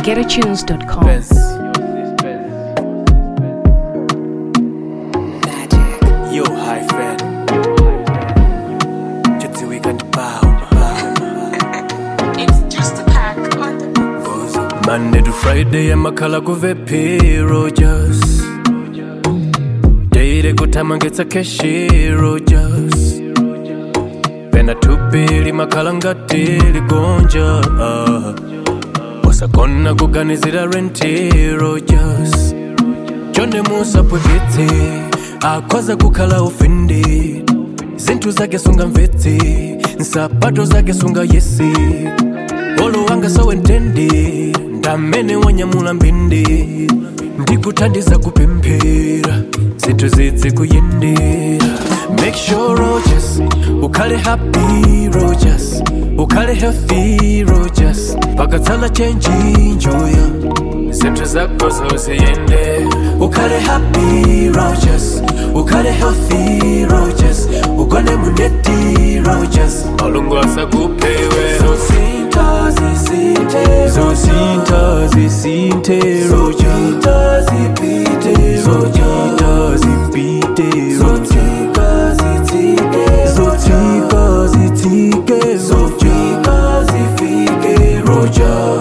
GetAtunes.com. Yo, hi, friend. Gypsy weekend bow. It's just a pack on the Monday to Friday, amakhala kuvepi Rogers. Daily kutama ngetsa keshi Rogers. Pena tupili makhala ngati ligonja. Ah. Wasakona kuganizira renti Rogers. Chonde musapweketse akwaza kukhala ofended zinthu zake sunga mvetse nsapato zake sunga yesi olo wanga sawentendi ndamene wanyamula mbindi ndikuthandiza kupemphera zinthu zidzi kuyendera make sure rogers ukhale happy rogers ukhale healthy rogers pakatsala chenji njoya zinthu zako zoziyende ukhale happy rogers ukhale healthy rogers ugone muneti rogers malungu asakupewe zosinta zisinte zosinta zisinte rojita zipite rojita zipite zotika zitike zotika zitike zotika zifike roja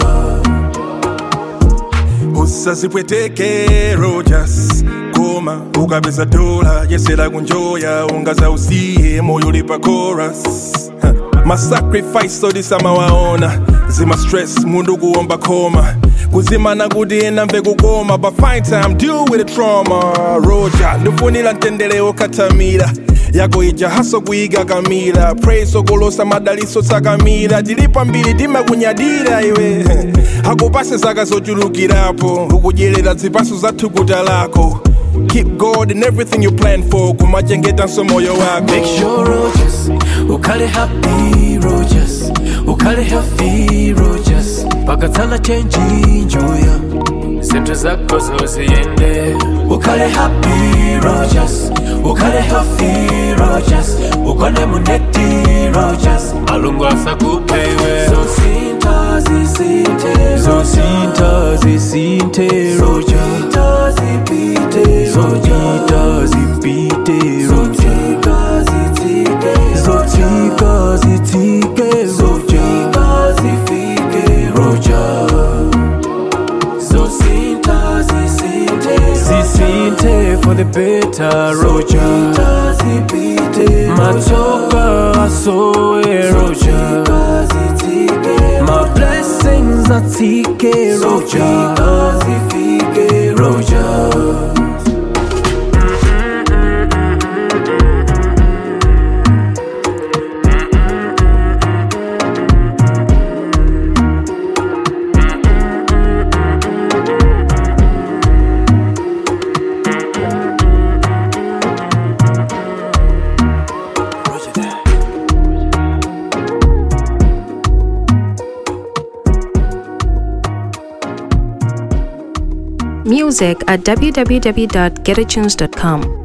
usazipweteke rojas koma ukapeza dola yesera kunjoya ungaza usiye moyo ulipa chorus Ha, masacrifice odisamawaona zima stress mundu kuomba koma kuzimana kuti ena mve kukoma but fine time deal with the trauma roja ndifunira mtendere okatamira yako ija haso kuiga kamila praise okolosa madaliso tsakamira tilipa mbiri timakunyadira iwe akupase zaka zochulukirapo ukudyerera zipaso za thukuta lako keep god in everything you plan for kumachengetanso moyo wako Make sure Rogers, ukhale happy Rogers, ukhale healthy Rogers, pakatsala chenji njoya, zinthu zako zoziyende. Ukhale happy Rogers, ukhale healthy Rogers, ugone muneti Rogers, malungu asakupewe. Zosinta zisinte, zosinta zisinte Rogita zipite, zojita zipite Zotika zitike, zotika zitike Zotika zifike Roja Zosinta zisinte, zisinte for the better Roja zipite, matoka asoe Roja My blessings atike Roja zifike Roja Music at www.getatunes.com.